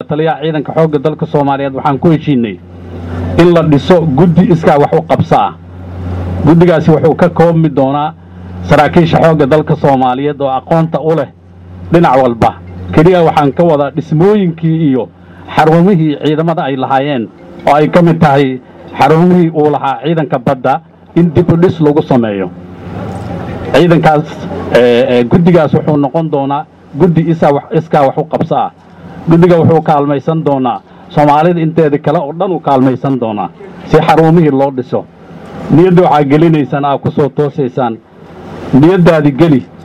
taliyaha ciidanka xoogga dalka soomaaliyeed waxaan ku heshiinay in la dhiso guddi iskaa wax u qabsa ah guddigaasi wuxuu ka koobmi doonaa saraakiisha xoogga dalka soomaaliyeed oo aqoonta u leh dhinac walba keliya waxaan ka wadaa dhismooyinkii iyo xarumihii ciidamada ay lahaayeen oo ay ka mid tahay xarumihii uu lahaa ciidanka badda in dib u dhis lagu sameeyo ciidankaas guddigaas wuxuu noqon doonaa guddi iskaa wax u qabsa ah guddiga wuxuu kaalmaysan doonaa soomaalida inteeda kale oo dhan u kaalmaysan doonaa si xarumihii loo dhiso niyadda waxaa gelinaysaan aa ku soo toosaysaan niyaddaadi geli